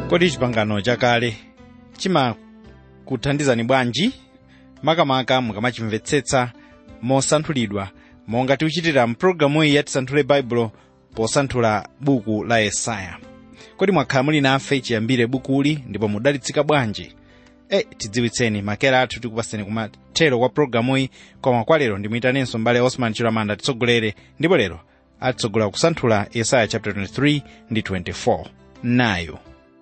kodi chipangano chakale chimakuthandizani bwanji makamaka mukamachimvetsetsa mosanthulidwa monga tikuchitira mpulogalamu iyi yatisanthule baibulo posanthula buku la yesaya kodi mwakhala muli nafe chiyambire bukuli ndipo mudalitsika bwanji e tidziwitseni makera athu tikupaseni kumathero kwa pulogalamuyi koma kwa lero ndimuyitanenso mbale osman chilamanda titsogolere ndipo lero atitsogolera kusanthula yesaya chapter 23 ndi 24 nayo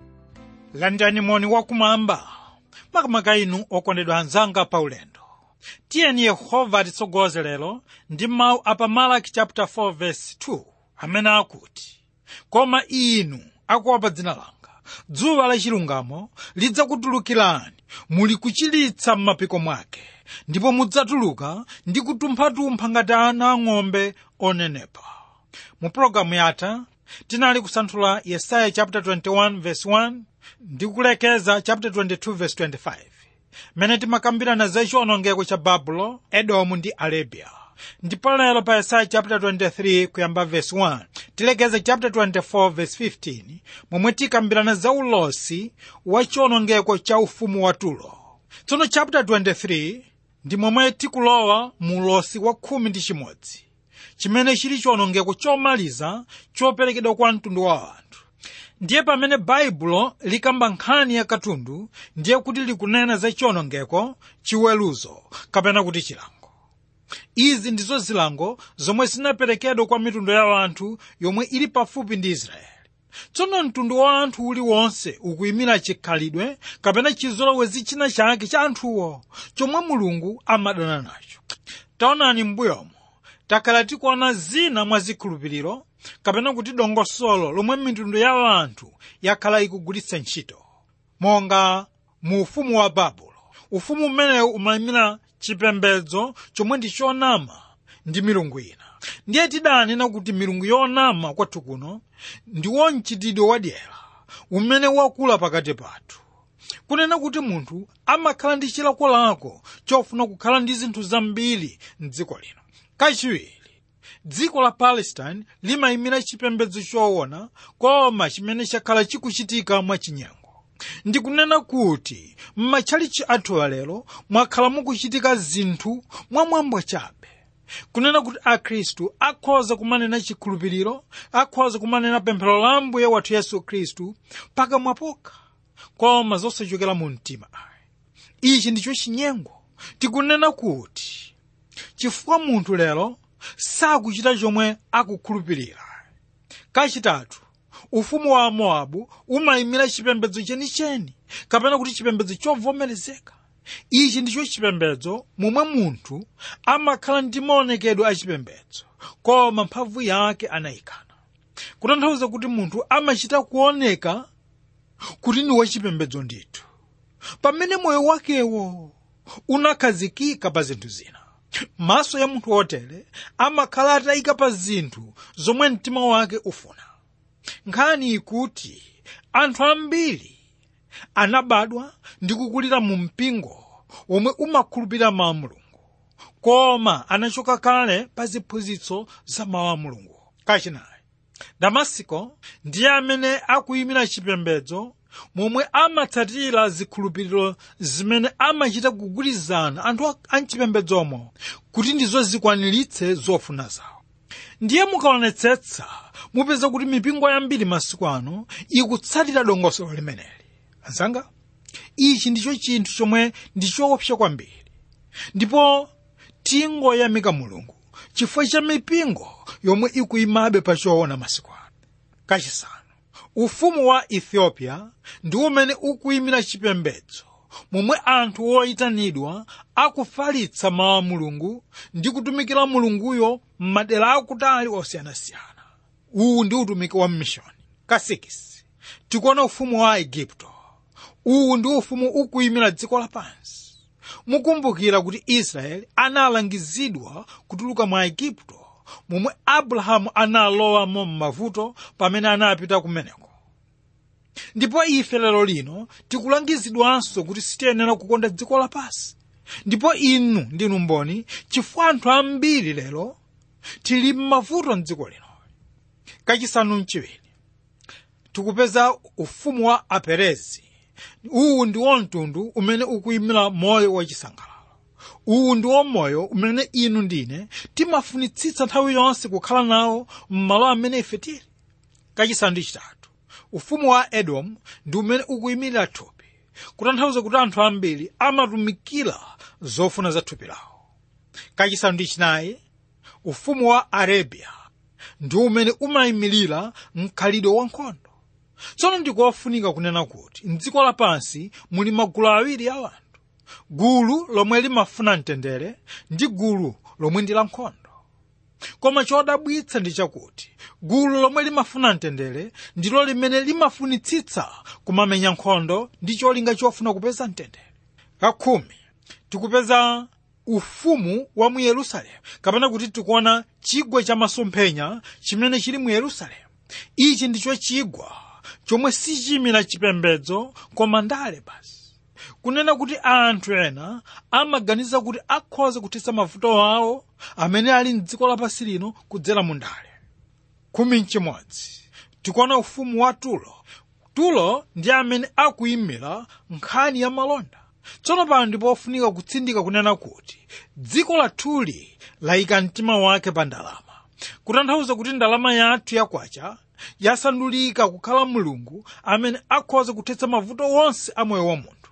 landani moni wakumwamba makamaka inu okondedwa anzanga paulendo tiyeni yehova atitsogoze lero ndi mawu apa malaki chapter 4 verse 2 amene akuti koma inu akuopa dzina langa dzuwa lachilungamo lidzakutulukirani muli kuchilitsa m'mapiko mwake ndipo mudzatuluka ndi kutumpha-tumpha ngati ana ang'ombe onenepa mu pologalamu yatha tinali kusanthula yesaya chapter 21 verse 1 ndi kulekeza chapter 22 verse 25 mene timakambirana za chiwonongeko cha babulo edomu ndi arabia ndipo lero pa yesaya chapter 23 kuyamba verse 1 tilekeze chapter 24 verse 15 momwe tikambirana za ulosi wa chiwonongeko cha ufumu wa turo tsono chapter 23 ndi momwe tikulowa mu ulosi wa khumi ndi chimodzi chimene chili chiwonongeko chomaliza choperekedwa kwa mtundu wa anthu ndiye pamene baibulo likamba nkhani ya katundu ndiye kuti likunena za chiwonongeko chiweruzo kapena kuti chilango izi ndizo zilango zomwe zinaperekedwa kwa mitundu ya anthu yomwe ili pafupi ndi israeli tsono mtundu wa anthu uliwonse ukuyimira chikhalidwe kapena chizolowezi china chake cha anthuwo chomwe mulungu amadana nacho taonani m'mbuyomo takhala tikuona zina mwa zikhulupiriro kapena kuti dongosolo lomwe mitundu ya anthu yakhala ikugwiritsa ntchito monga mu ufumu wa babulo ufumu umenewu umayimira chipembedzo chomwe ndi chonama ndi milungu ina ndiye tidanena kuti milungu yonama kwathu kuno ndiwo mchitidwe wadyera umene wakula pakati pathu kunena kuti munthu amakhala ndi chilakolako chofuna kukhala ndi zinthu zambiri mdziko lino kachiwiri dziko la palestine limayimira chipembedzo choona koma chimene chakhala chikuchitika mwachinyengo ndikunena kuti m'matchalichi athu alero mwakhala mukuchitika zinthu mwamwambo chabe kunena kuti akhristu akhoza kumanena chikhulupiriro akhoza kumanena pemphero la ambuye wathu yesu khristu pakamwa pokha koma zosachokera mu mtima ayi ichi ndicho chinyengo tikunena kuti chifukwa munthu lero sakuchita chomwe akukhulupirira kachitatu ufumu wa mowabu umayimira chipembedzo chenicheni kapena kuti chipembedzo chovomerezeka ichi ndicho chipembedzo momwe munthu amakhala ndi maonekedwe achipembedzo koma mphamvu yake anayikana kutanthauza kuti munthu amachita kuoneka kuti ndi wachipembedzo ndithu pamene moyo wakewo unakhazikika pa zinthu zina maso ya munthu wotere amakhala atayika pa zinthu zomwe mtima wake ufuna nkhani ikuti anthu ambiri anabadwa ndi kukulira mu mpingo womwe umakhulupirira mawu a mulungu koma anachoka kale pa ziphunzitso za mawu a mulungu kachinayi damasiko ndiye amene akuyimira chipembedzo momwe amatsatira zikhulupiriro zimene amachita kugwirizana anthu amchipembedzomo kuti ndizo zikwaniritse zofuna zawo ndiye mukaonetsetsa mupeza kuti mipingo yambiri masiku ano ikutsatira dongosolo limeneli azanga ichi ndicho chinthu chomwe ndi choopsa kwambiri ndipo tingoyamika mulungu chifukwa cha mipingo yomwe ikuyimabe pa choona masiku ano kachisanu ufumu wa ethiopia ndi umene ukuyimira chipembedzo momwe anthu oyitanidwa akufalitsa mawu a mulungu ndi kutumikira mulunguyo m'madera akutali osiyanasiyana uwu ndi utumiki wa mmishoni kasikisi tikuona ufumu wa igupto uwu ndi ufumu ukuyimira dziko lapansi mukumbukira kuti israeli analangizidwa kutuluka mwa igupto momwe abrahamu analowamo m'mavuto pamene anapita kumeneko ndipo ife lero lino tikulangizidwanso kuti sitiyenera kukonda dziko lapansi ndipo inu ndinu mboni chifukwa anthu ambiri lero tili m'mavuto mdziko lino kachisanu mchiwiri tikupeza ufumu wa aperezi uwu ndiwo mtundu umene ukuyimira moyo wachisangalalo uwu ndiwo moyo umene inu ndine timafunitsitsa nthawi yonse kukhala nawo m'malo amene ife tili kachisanu ndi chitatu ufumu wa edomu ndi umene ukuyimirira thupi kutanthauza kuti anthu ambiri amatumikira zofuna za thupi lawo kachisanu ndi chinayi ufumu wa arabia ndi umene umayimirira mkhalidwe wankhondo tsono ndikofunika kunena kuti mdziko lapansi muli magulu awiri a anthu gulu lomwe limafuna mtendere ndi gulu lomwe ndi lankhondo koma chodabwitsa ndi chakuti gulu lomwe limafuna mtendere ndilo limene limafunitsitsa kumamenya nkhondo ndi cholinga chofuna kupeza mtendere kakhumi tikupeza ufumu wa mu yerusalemu kapena kuti tikuona chigwa cha masomphenya chimene chili mu yerusalemu ichi ndicho chigwa chomwe sichimira chipembedzo koma ndale basi kunena kuti anthu ena amaganiza kuti akhoza kuthetsa mavuto awo amene ali mdziko lapansi lino kudzera mu ndale khumi mchimodzi tikuona ufumu wa tulo tulo ndi amene akuyimira nkhani ya malonda tsono pano ndipo ofunika kutsindika kunena kuti dziko lathuli layika mtima wake pa ndalama kutanthauza kuti ndalama yathu yakwacha yasandulika kukhala mulungu amene akhoza kuthetsa mavuto wonse a moyo wa munthu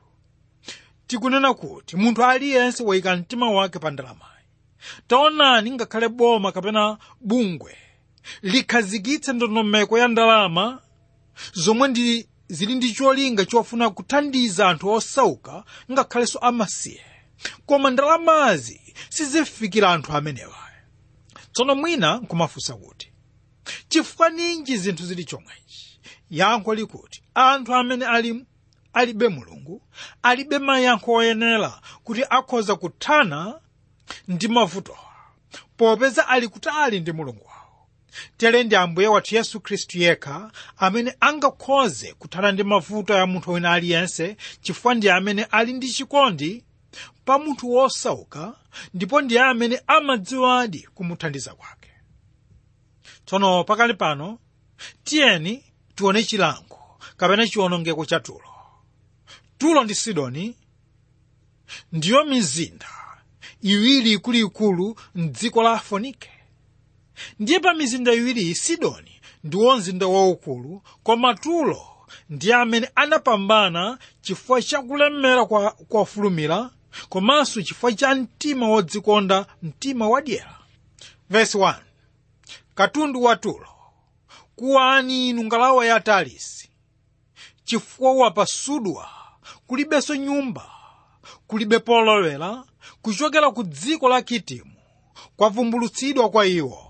tikunena kuti munthu aliyense wayika mtima wake pa ndalamayi taonani ngakhale boma kapena bungwe likhazikitse ndondomeko ya ndalama zomwe ndi zili ndi cholinga chofuna kuthandiza anthu osauka ngakhalenso amasiye koma ndalamazi sizifikira anthu amenewa tsono mwina nkumafunsa kuti chifukwa ninji zinthu zili chomwechi yankho likuti anthu amene ali alibe mulungu alibe mayankho oyenera kuti akhoza kuthana ndi mavutowa popeza ali kutali ndi mulungu wawo tere ndi ambuye wathu yesu khristu yekha amene angakhoze kuthana ndi mavuto ya munthu wina aliyense chifukwa ndi amene ali ndi chikondi pa munthu wosauka ndipo ndiye amene amadziwadi kumuthandiza kwake tsono pakali pano tiyeni tione chilango kapena chiwonongeko cha tulo tulo ndi sidoni ndiyo mizinda iwiri ikuluikulu mdziko la fonike ndiye pa mizinda iwiriyi sidoni ndiwo mzinda waukulu koma tulo ndiye amene anapambana chifukwa chakulemera kwa kofulumira komanso chifukwa cha mtima wodzikonda mtima wadyera vesi 1 katundu wa tulo kuwani inu ngalawa ya talisi chifukwa wapasudwa kulibenso nyumba kulibe polowera kuchokera ku dziko la kitimu kwavumbulutsidwa kwa iwo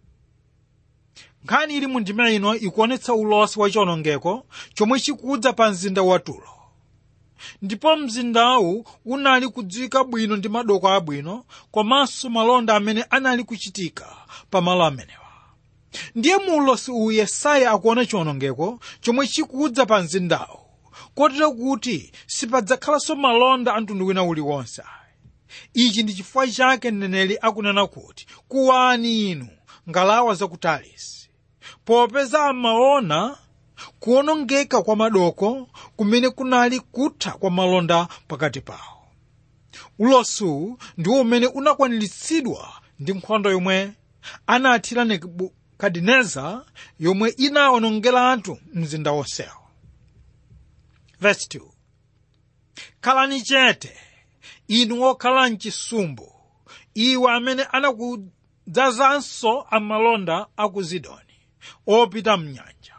nkhani ili mu ndima ino ikuonetsa ulosi wa chiwonongeko chomwe chikudza pa mzinda wa tulo ndipo mzindawu unali kudziwika bwino ndi madoko abwino komanso malonda amene anali kuchitika pa malo amenewa ndiye mu ulosi uwu yesaya akuona chiwonongeko chomwe chikudza pa mzindawu kotero kuti sipadzakhalanso malonda a mtundu wina uliwonse ichi ndi chifukwa chake mneneri akunena kuti kuwani inu ngalawa zakutalisi popeza amaona kuwonongeka kwa madoko kumene kunali kutha kwa malonda pakati pawo ulosu ndiwo umene unakwaniritsidwa ndi nkhondo yomwe anathira nebukadineza yomwe inawonongera anthu mzinda wonsewo verse 2 khalani chete inu okhala mchisumbu iwe amene anakudzazanso amalonda a ku zidoni opita mnyanja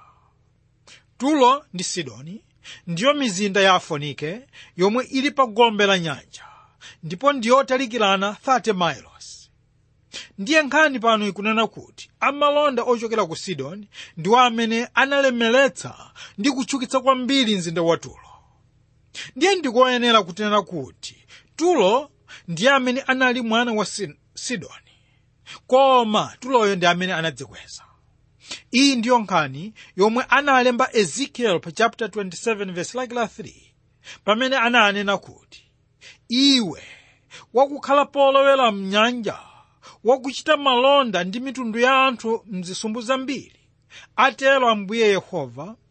tulo ndi sidoni ndiyo mizinda ya afonike yomwe ili pa gombe la nyanja ndipo ndiyotalikirana 30 miles ndiye nkhani pano ikunena kuti amalonda ochokera ku sidoni ndiwo amene analemeretsa ndi kutchukitsa kwambiri mzinda wa tulo ndiye ndikoyenera kunena kuti tulo ndiye amene anali mwana wa sidoni koma tuloyo ndi amene anadzikweza iyi ndiyo nkhani yomwe analemba ezekiel pa chapter 27 verse like la 3 pamene ananena kuti iwe wakukhala polowera mnyanja wakuchita malonda ndi mitundu ya anthu mzisumbu zambiri atero ambuye yehova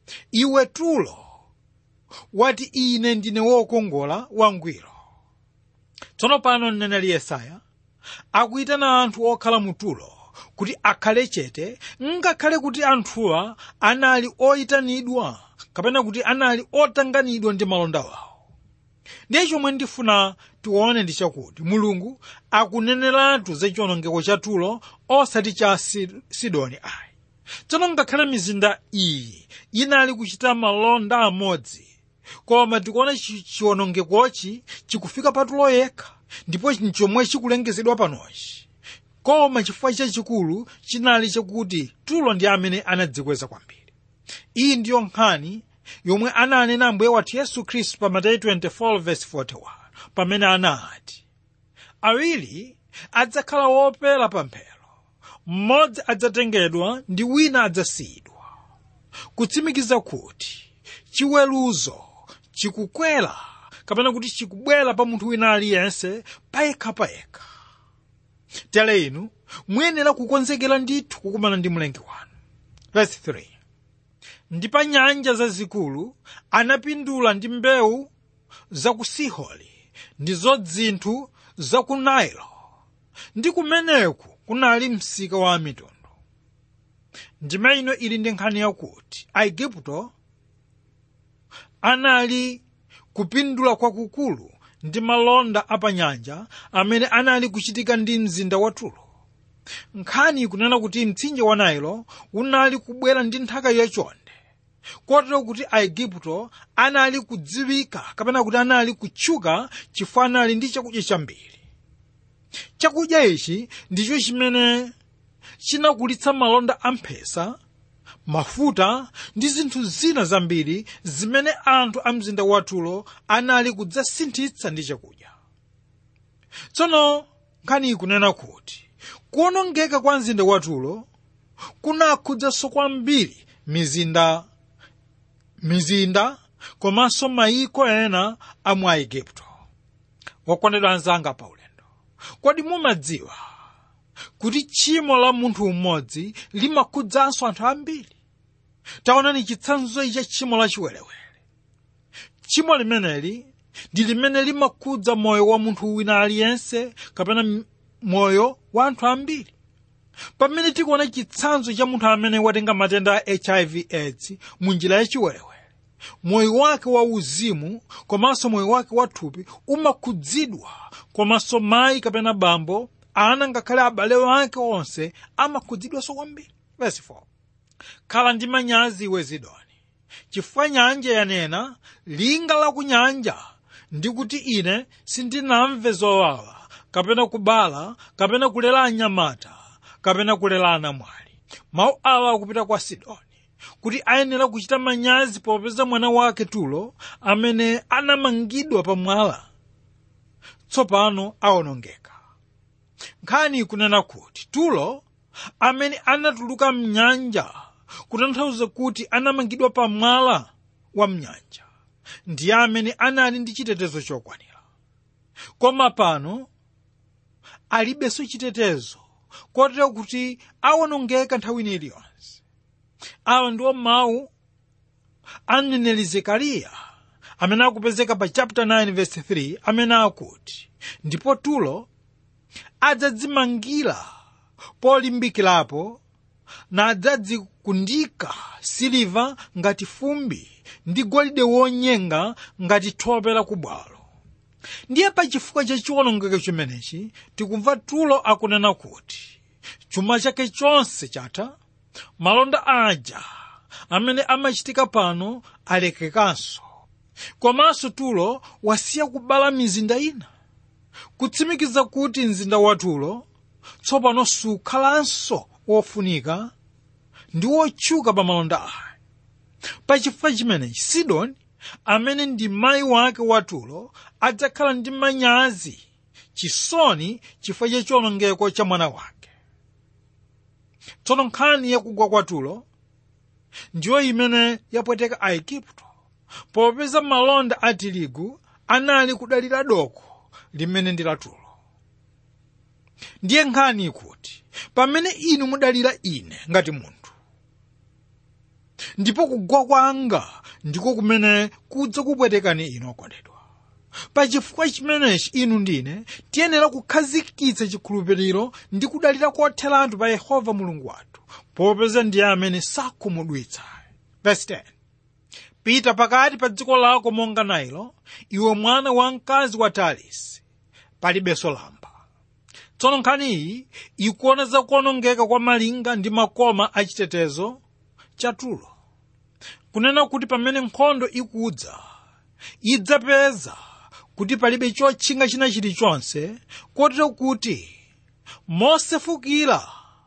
iwe tulo wati ine ndine wokongola wangwiro tsono pano mneneri yesaya akuyitana anthu okhala mu tulo kuti akhale chete ngakhale kuti anthuwa anali oyitanidwa kapena kuti anali otanganidwa ndi malonda wawo ndiye chomwe ndifuna tione ndi chakuti mulungu akuneneratu za chiwonongeko cha tulo osati cha Si- sidoni ayi tsono ngakhale mizinda iyi inali kuchita malonda amodzi koma tikuona chi- chiwonongekochi chikufika pa tulo yekha ndipo chomwe chikulengezedwa panochi koma chifukwa chachikulu chinali chakuti tulo ndi amene anadzikweza kwambiri iyi ndiyo nkhani yomwe ananena ambuye wathu yesu khristu pa mateyu 24:41 pamene anati awiri adzakhala wopera pamphero mmodzi adzatengedwa ndi wina adzasiyidwa kutsimikiza kuti chiweruzo chikukwera kapena kuti chikubwera pa munthu wina aliyense payekha payekha tere inu muyenera kukonzekera ndithu kukumana ndi mlengi wanu verse 3 ndi pa nyanja zazikulu anapindula ndi mbewu za ku sihori ndizo zinthu za ku nailo ndi kumeneku kunali msika wa mitundu ndime ino ili ndi nkhani yakuti aigupto anali kupindula kwakukulu ndi malonda apanyanja amene anali kuchitika ndi mzinda wa tulo nkhani ikunena kuti mtsinje wa nailo unali kubwera ndi nthaka yachonde kotero kuti aigupto anali kudziwika kapena kuti anali kutchuka chifukwa anali ndi chakudya chambiri chakudya ichi ndicho chimene chinakulitsa malonda amphesa mafuta ndi zinthu zina zambiri zimene anthu a mzinda watulo anali kudzasinthitsa ndi chakudya tsono nkhani ikunena kuti kuwonongeka kwa mzinda watulo kunakhudzaso kwambiri mizinda mizinda komanso mayiko ena a mu aigupto wakondedwa anzanga pa ulendo kodi mumadziwa kuti tchimo la munthu umodzi limakhudzanso anthu ambiri taonani chitsanzo cha tchimo la chiwerewere tchimo limeneli ndi limene limakhudza moyo wa munthu wina aliyense kapena m- moyo wa anthu ambiri pamene tikuona chitsanzo cha munthu amene watenga matenda a hiv aids mu njira yachiwerewere moyo wake wa uzimu komanso moyo wake wa thupi umakhudzidwa komanso mayi kapena bambo ana ngakhale abale wake onse amakhudzidwanso kwambiri verse 4 khala ndi manyazi iwe zidoni chifukwa nyanja yanena linga la ku nyanja ndi kuti ine sindinamve zowawa kapena kubala kapena kulera anyamata kapena kulera anamwali mawu awa akupita kwa sidoni kuti ayenera kuchita manyazi popeza mwana wake tulo amene anamangidwa pamwala tsopano awonongeka nkhani ikunena kuti tulo amene anatuluka mnyanja kutanthauza kuti anamangidwa pamwala wa mnyanja ndiye amene anali ndi chitetezo chokwanira koma pano alibenso chitetezo kotero kuti awonongeka nthawi ina iliyonse awa ndiwo mawu a mneneri zekariya amene akupezeka pa chapter 9 verse 3 amene akuti ndipo tulo adzadzimangira polimbikirapo nadzadzikundika siliva ngati fumbi ndi golide wonyenga ngati thope la kubwalo ndiye pa chifukwa cha chiwonongeko chimenechi tikumva tulo akunena kuti chuma chake chonse chatha malonda aja amene amachitika pano alekekanso komanso tulo wasiya kubala mizinda ina kutsimikiza kuti mzinda wa tulo tsopano sukhalanso wofunika ndi wotchuka pa malonda aya pachifukwa chimenechi sidoni amene ndi mayi wake wa tulo adzakhala ndi manyazi chisoni chifukwa cha chiwonongeko cha mwana wake tsono nkhani yakugwa kwa tulo ndiyo imene yapweteka aigupto popeza malonda a tirigu anali kudalira doko limene ndi la tulo ndiye nkhani ikuti pamene inu mudalira ine ngati munthu ndipo kugwa kwanga ndiko kumene kudza kupwetekani inu okondedwa pachifukwa chimenechi inu ndine tiyenera kukhazikitsa chikhulupiriro ndi kudalira kotheratu pa yehova mulungu wathu popeza ndiye amene sakhumudwitsa verse 10 pita pakati pa dziko lako monga nailo iwe mwana wamkazi wa tarisi palibenso lamba tsono nkhani iyi ikuona za kuonongeka kwa malinga ndi makoma achitetezo cha tulo kunena kuti pamene nkhondo ikudza idzapeza kuti palibe chotchinga china chilichonse kotero kuti mosefukira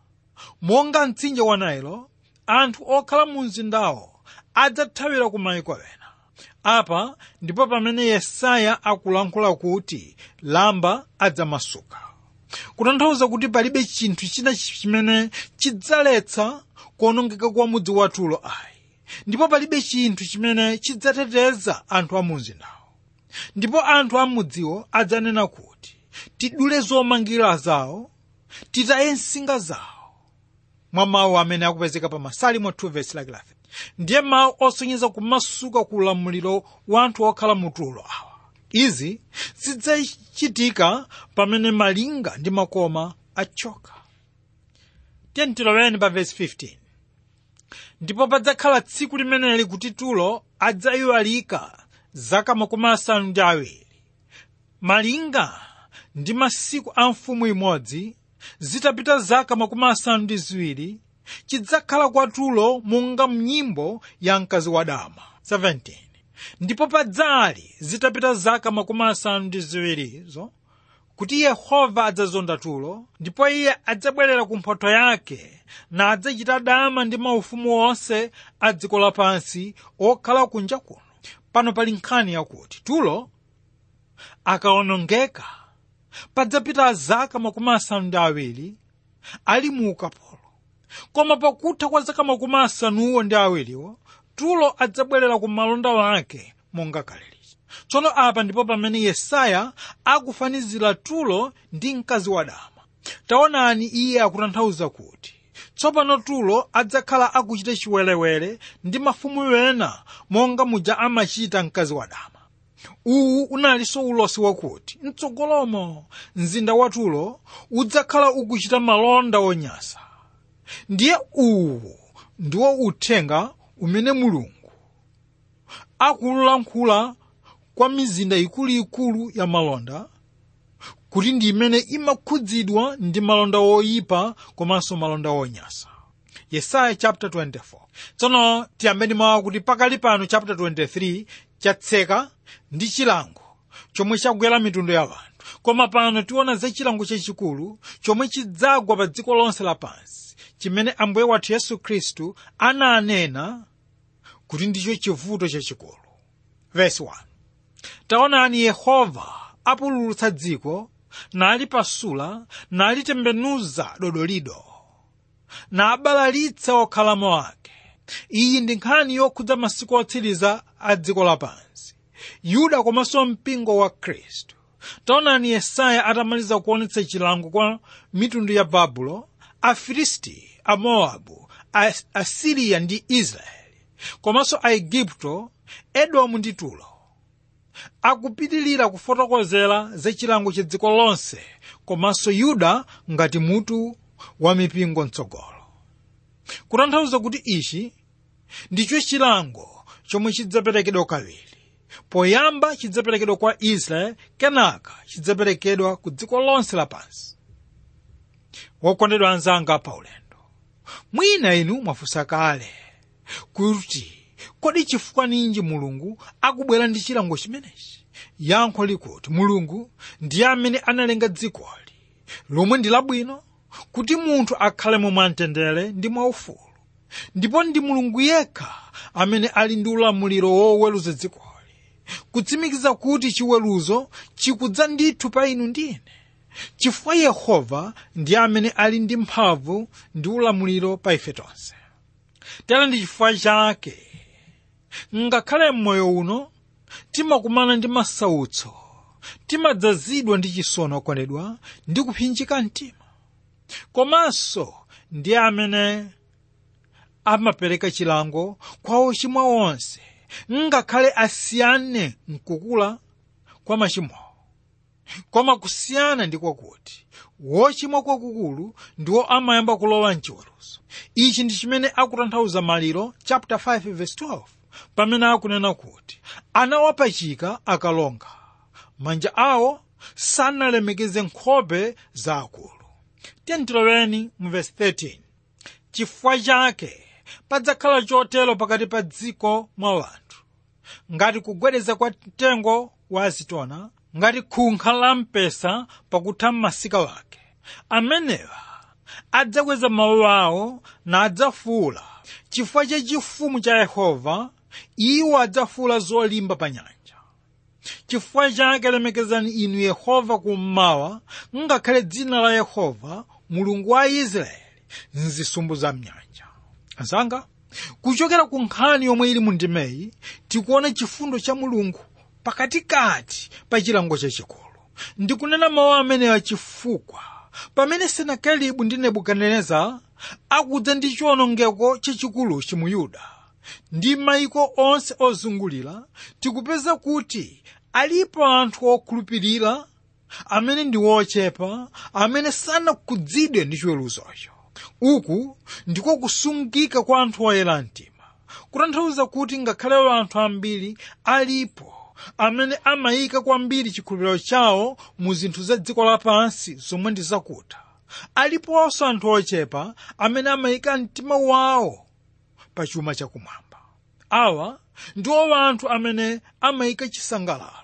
monga mtsinje wa nailo anthu okhala mu mzindawo adzathawira ku mayiko ena apa ndipo pamene yesaya akulankhula kuti lamba adzamasuka kutanthauza kuti palibe chinthu china chimene chidzaletsa kuonongeka kwa mudzi wa tulo ayi ndipo palibe chinthu chimene chidzateteza anthu a mu mzindawo ndipo anthu a mudziwo adzanena kuti tidule zomangira zawo titaye nsinga zawo mwa mawu amene akupezeka pa masalimo 2 verse like 11 ndiye mawu osonyeza kumasuka ku ulamuliro wa anthu okhala mutulo awa izi zidzachitika pamene malinga ndi makoma achoka tentiloweni pa verse 15 ndipo padzakhala tsiku limeneli kuti tulo adzayiwalika zaka makumi asanu ndi awiri malinga ndi masiku a mfumu imodzi zitapita zaka makumi asanu ndi ziwiri chidzakhala kwatulo monga mnyimbo ya mkazi wadama 17 ndipo padzali zitapita zaka makumi asanu ndi ziwirizo kuti yehova adzazonda tulo ndipo iye adzabwerera ku mphotho yake na adzachita dama ndi maufumu onse a dziko lapansi okhala kunja kuno pano pali nkhani yakuti tulo akaonongeka padzapita zaka makumi asanu ndi awiri ali mu ukapolo koma pakutha kwa zaka makumi asanuwo ndi awiriwo tulo adzabwerera ku malonda wake monga kale lija tsono apa ndipo pamene yesaya akufanizira tulo ndi mkazi wadama taonani iye akutanthauza kuti tsopano tulo adzakhala akuchita chiwerewere ndi mafumu ena monga muja amachita mkazi wadama uwu unalinso ulosi wakuti mtsogolomo mzinda wa tulo udzakhala ukuchita malonda onyasa ndiye uwu ndiwo uthenga umene mulungu akulankhula kwa mizinda ikuluikulu ya malonda kuti ndi imene imakhudzidwa ndi malonda oyipa komanso malonda onyasa yesaya chapter 24 tsono tiyambeni mawu kuti pakali pano chapter 23 chatseka ndi chilango chomwe chagwera mitundu ya anthu koma pano tiona za chilango chachikulu chomwe chidzagwa pa dziko lonse lapansi chimene ambuye wathu yesu khristu ananena kuti ndicho chivuto chachikulu verse 1 taonani yehova apululutsa dziko nalipasula nalitembenuza dodolido nabalalitsa okhalamo ake iyi ndi nkhani yokhudza masiku otsiriza a dziko lapansi yuda komanso mpingo wa khristu taonani yesaya atamaliza kuonetsa chilango kwa mitundu ya babulo afilisti amowabu asiriya ndi israeli komanso aigupto edomu ndi tulo akupitilira kufotokozera za chilango cha dziko lonse komanso yuda ngati mutu wa mipingo mtsogolo kutanthauza kuti ichi ndicho chilango chomwe chidzaperekedwa kawiri poyamba chidzaperekedwa kwa israeli kenaka chidzaperekedwa ku dziko lonse lapansi wokondedwa anzanga paulendo mwina inu mwafunsa kale kuti kodi chifukwa ninji mulungu akubwera ndi chilango chimenechi yankho likuti mulungu ndiye amene analenga dzikoli lomwe ndi labwino kuti munthu akhalemo mwamtendere ndi mwaufulu ndipo ndi mulungu yekha amene ali ndi ulamuliro woweruza dzikoli kutsimikiza kuti chiweruzo chikudza ndithu pa inu ndine chifukwa yehova ndiye amene ali ndi mphamvu ndi ulamuliro pa ife tonse tera ndi chifukwa chake ngakhale m'moyo uno timakumana ndi masautso timadzazidwa ndi chisoni okondedwa ndi kupsinjika mtima komanso ndiye amene amapereka chilango kwa ochimwa onse ngakhale asiyane mkukula kwa machimowo koma kusiyana ndi kwakuti wochimwa kwakukulu ndiwo amayamba kulowa mchiweruzo ichi ndi chimene akutanthauza maliro chapter 5 verse 12 pamene akunena kuti anawapachika akalonga manja awo sanalemekeze nkhope za akulu tentiloleni mu verse 13 chifukwa chake padzakhala chotero pakati pa dziko mwa wanthu ngati kugwedeza kwa mtengo wa azitona ngati khunkha la mpesa pakutha m'masika wake amenewa adzakweza mawu awo nadzafuula chifukwa cha chifumu cha yehova iwo adzafuula zolimba pa nyanja chifukwa chake lemekezani inu yehova kummawa ngakhale dzina la yehova mulungu wa israeli mzisumbu za mnyanja azanga kuchokera ku nkhani yomwe ili mu ndimeyi tikuona chifundo cha mulungu pakatikati pa chilango chachikulu ndikunena mawu amenewa chifukwa pamene senakeribu ndi nebukadineza akudza ndi chiwonongeko chachikuluchi mu yuda ndi mayiko onse ozungulira tikupeza kuti alipo anthu okhulupirira amene ndi wochepa amene sanakhudzidwe ndi chiweruzocho uku ndiko kusungika kwa anthu oyera mtima kutanthauza kuti ngakhale anthu ambiri alipo amene amayika kwambiri chikhulupiriro chawo mu zinthu za dziko lapansi zomwe ndi zakuta aliponso anthu ochepa amene amayika mtima wawo pa chuma chakumwamba awa ndiwo anthu amene amayika chisangalalo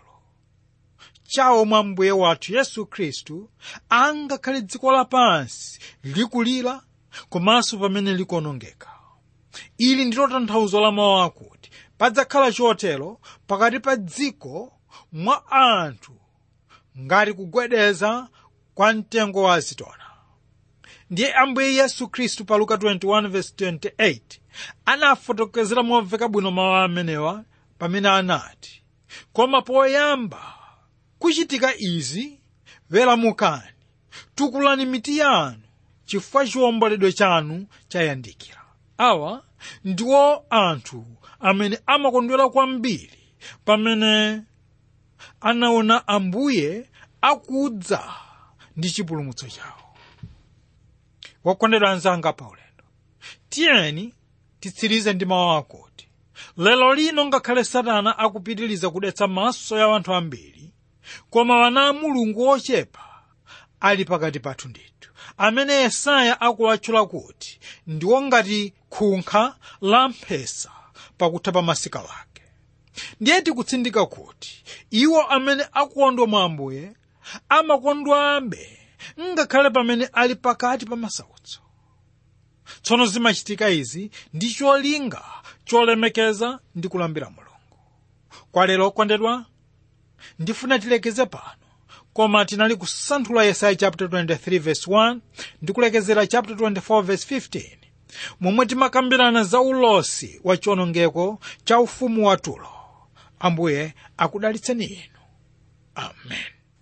chawo mwa mbuye wathu yesu khristu angakhale dziko lapansi likulira komanso pamene likuonongeka ili ndilo tanthauzo la mawu akuti padzakhala chotero pakati pa dziko mwa anthu ngati kugwedeza kwa mtengo wa azitona ndiye ambuye yesu khristu pa luka 21:28 anafotokozera momveka bwino mawu amenewa pamene anati koma poyamba kuchitika izi weramukani tukulani mitu yanu chifukwa chiwomboledwe chanu chayandikira awa ndiwo anthu amene amakondwera kwambiri pamene anaona ambuye akudza ndi chipulumutso chawo wakondedwa anzanga paulendo tiyeni titsirize ndi mawu akuti lero lino ngakhale satana akupitiriza kudetsa maso ya anthu ambiri koma wana a mulungu ochepa ali pakati pathu ndithu amene yesaya akuwatchula kuti ndiwo ngati khunkha la mphesa pakutha pa masika wake ndiye tikutsindika kuti iwo amene akondwa mwa ambuye amakondwabe ngakhale pamene ali pakati pa masautso tsono zimachitika izi ndi cholinga cholemekeza ndi kulambira mulungu kwa lero okondedwa ndifuna tilekeze pano koma tinali kusanthula yesaya chapter 23 verse 1 ndi kulekezera chapter 24 verse 15 momwe timakambirana za ulosi wa chiwonongeko cha ufumu wa tulo ambuye akudalitseni inu amen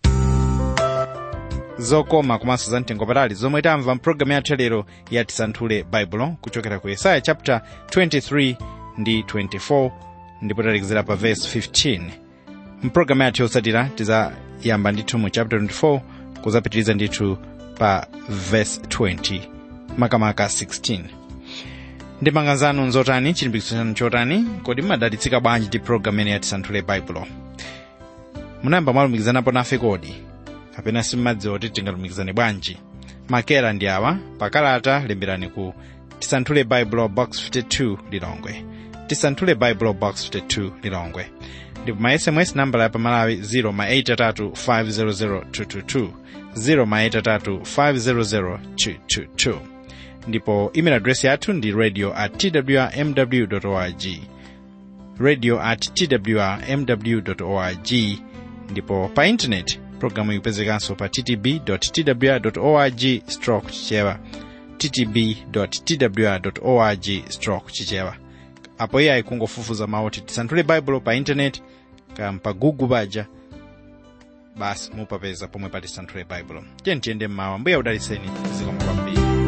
zokoma komanso za mtengo patali zomwe tamva mpulogalamu yathu lero ya tisanthule baibulo kuchokera ku yesaya chapter 23 ndi 24 ndipo talekezera pa verse 15 mpulogalamu yathu yotsatira tizayamba ndithu mu chapter 24 kuzapitiriza ndithu pa verse 20 makamaka 16 ndimanga zanu nzotani chilimbikitso chanu chotani kodi mmadalitsika bwanji ndi pulogalamu imene yatisanthule baibulo munayamba mwalumikizanapo nafe kodi kapena simmadziwa kuti tingalumikizane bwanji makera ndi awa pakalata lemberani ku tisanthule bible box 52 lilongwe tisanthule bible box 52 lilongwe ndipo ma sms nambala ya pamalawi 0 ma 83 500 222 0 ma 83 500 222 ndipo email address yathu ndi radio at twrmw org radio at twrmw org ndipo pa intaneti programu ikupezekanso pa ttb twr org stroke chichewa ttb twr org stroke chichewa apo iye ayikungofufuza mauti tisanthule baibulo pa intaneti kam pa google paja basi mupapeza pomwe pa tisanthule baibulo tiyeni tiyende mmawa mbuya udalitseni zikomo kwambiri